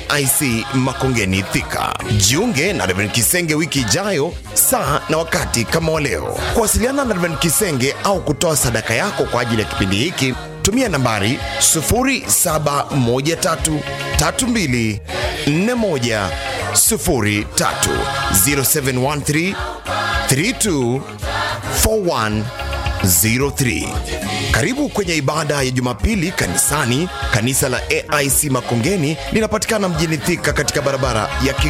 AIC Makongeni Thika. Jiunge na Reverend Kisenge wiki ijayo saa na wakati kama wa leo. Kuwasiliana na Reverend Kisenge au kutoa sadaka yako kwa ajili ya kipindi hiki, tumia nambari 07133241 03 0713 32 4103. Karibu kwenye ibada ya Jumapili kanisani. Kanisa la AIC Makongeni linapatikana mjini Thika katika barabara ya Ki